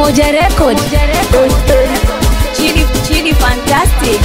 Moja Record. Chidi, Chidi Fantastic.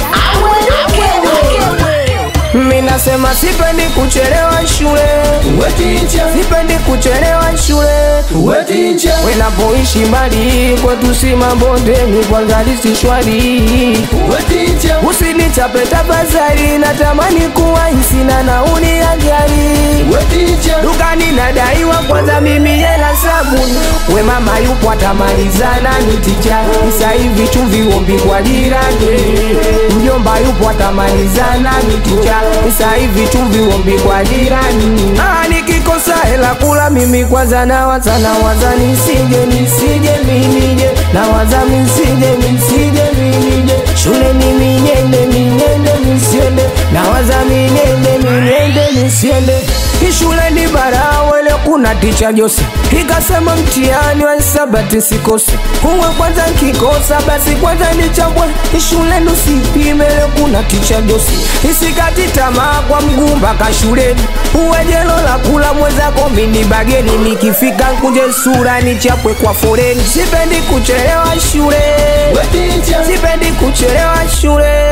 Mimi nasema sipendi kuchelewa shule, sipendi kuchelewa shule. Wenapoishi mbali kwetu si mabondeni, kwanza lisi shwari. Usinichape tafadhali, natamani kuwa sina nauli ya gari. Dukani nadaiwa kwanza mimi hela sabuni, we mama yupo atamalizana niticha isa hivi tu viombi kwa jirani, mjomba yupo atamalizana niticha isa hivi tu viombi kwa jirani. Ah, nikikosa hela kula mimi kwanza nawaza nawaza nisije nisije minije nawaza misije misije minije shule ni minyende minyende misiende nawaza minyende minyende misiende ishule ni barawele kuna ticha Jose ikasema mtihani wa hisabati sikose uwe kwanza nkikosa basi kwanza nichambwe ishule nusipimele kuna ticha Jose isikati tamaa kwa mguu mpaka shuleni uwe jelo la kula mwezako mini bageni nikifika nkunje sura nichapwe kwa foreni sipendi kuchelewa shule sipendi kuchelewa shule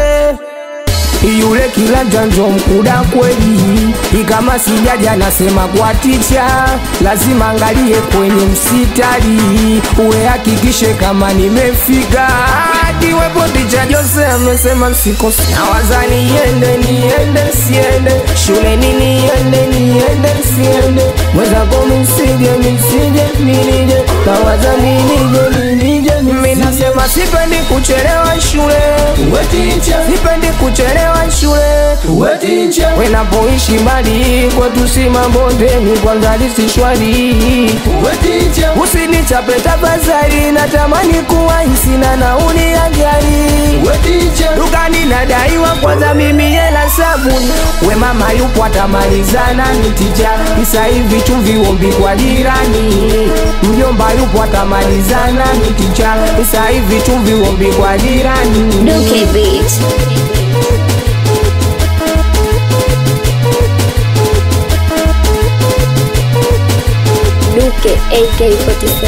yule kila janjo mkuda kweli, ikama sijaja nasema kwa ticha, lazima angalie kwenye msitari, uwe hakikishe kama nimefika. Akiwepo ticha Jose amesema msikose, nawaza niende niende siende shuleni niende niende siende mwenzako misije misije minije nawaza minije minije mimi nasema sipendi kuchelewa shule sipendi kuchelewa shule wenapoishi mbali kwetu si mabondeni kwanza lisi shwari usinichape tafadhali natamani kuwa sina nauli ya gari dukani nadaiwa kwanza mimi hela sabuni we mama yupo atamalizana nitija isa hivi tu viombi kwa jirani mjomba yupo atamalizana nitija isa hivi tu viombi kwa jirani Duke Beat. Duke AK47.